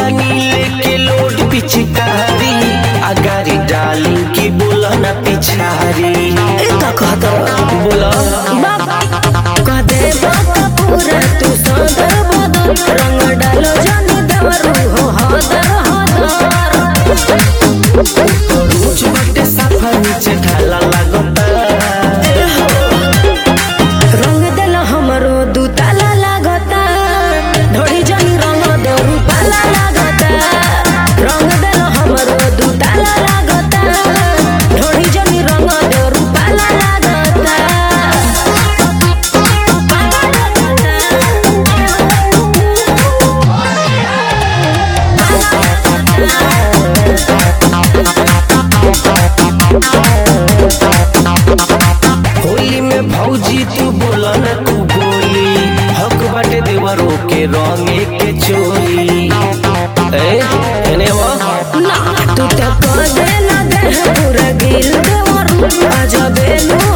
तनी लेके लोड पिचकारी अगारी डाली की बोला ना पिछारी ए का कहत बोला कह दे बात पूरा तू सदर बदन रंग डालो जानी देवरू हो हदर हदर रोज बटे साफा नीचे ढाला लागता रंग देला हमरो दू ताला लागता ढोड़ी जानी रंग देवरू पाला लागता रंग देला हमरो दू ताला लागता ढोड़ी जानी रंग देवरू पाला लागता होली में भौजी तू बोला ना तू बोली हक बाटे देवरो के रंगे के चोली ए एने वा ना तू तो कह देला देह पूरा गिल देवरू आजा बेलू